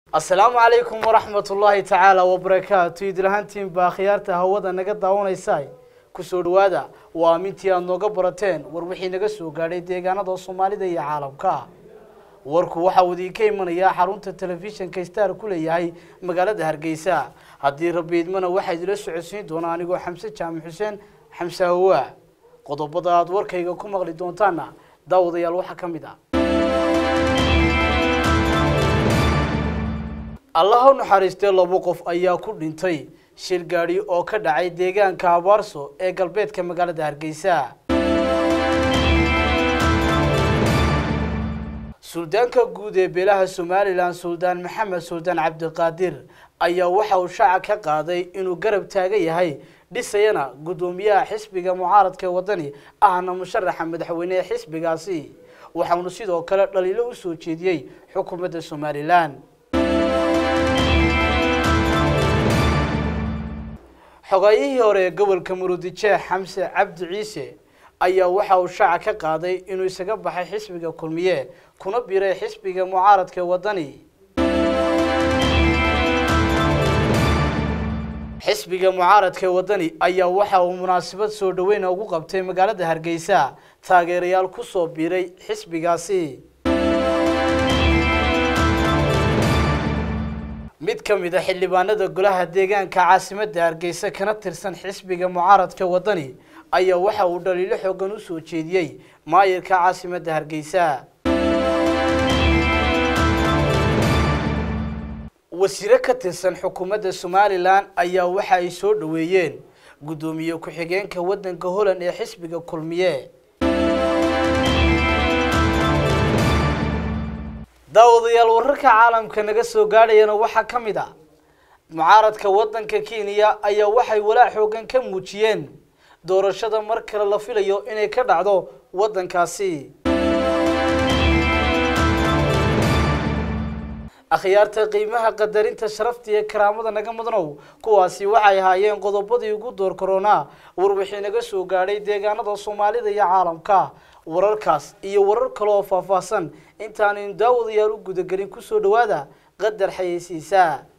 asalaamu calaykum waraxmat ullaahi tacaala wabarakaatu idlahantiin baa khiyaarta hawada naga daawanaysa kusoo dhawaada waa amintii aada nooga barateen war wixii naga soo gaadhay deegaanada soomaalida iyo caalamka warku waxa uu idinka imanayaa xarunta telefishinka star ku leeyahay magaalada hargeysa haddii rabbi idmana waxaa idila socodsiin doonaa anigoo xamse jaamac xuseen xamse hawa qodobada aada warkayga ku maqli doontaana daawadayaal waxaa ka mid ah allaha u naxariistee labo qof ayaa ku dhintay shir gaadhi oo ka dhacay deegaanka abaarso ee galbeedka magaalada hargeysa suldaanka guud ee beelaha somalilan suldaan maxamed suldaan cabdiqaadir ayaa waxa uu shaaca ka qaaday inuu garab taagan yahay dhisayana guddoomiyaha xisbiga mucaaradka ee waddani ahna musharaxa madaxweyne ee xisbigaasi waxaanu sidoo kale dhaliilo u soo jeediyey xukuumadda somalilan xogaayihii hore ee gobolka murudijeex xamse cabdi ciise ayaa waxa uu shaaca ka qaaday inuu isaga baxay xisbiga kulmiye kuna biray xisbiga mucaaradka ee waddani xisbiga mucaaradka ee waddani ayaa waxa uu munaasabad soo dhaweyna ugu qabtay magaalada hargeysa taageerayaal ku soo biiray xisbigaasi mid ka mid a xildhibaanada golaha deegaanka caasimadda hargeysa kana tirsan xisbiga mucaaradka waddani ayaa waxa uu dhaliilo xoogan u soo jeediyey maayirka caasimadda hargeysa wasiire ka tirsan xukuumadda somalilan ayaa waxa ay soo dhoweeyeen guddoomiye ku-xigeenka waddanka holland ee xisbiga kulmiye daawadayaal wararka caalamka naga soo gaadhayana waxaa ka mid ah mucaaradka waddanka kenya ayaa waxay walaac xoogan ka muujiyeen doorashada mar kale la filayo inay ka dhacdo waddankaasi akhyaarta qiimaha qadarinta sharafta iyo karaamada naga mudanow kuwaasi waxay ahaayeen qodobadii ugu door koronaa war wixii naga soo gaadhay deegaanada soomaalida iyo caalamka wararkaas iyo warar kale oo faahfaahsan intaanaynu daawadayaal u gudagelin kusoo dhawaada qadar xayeysiisaa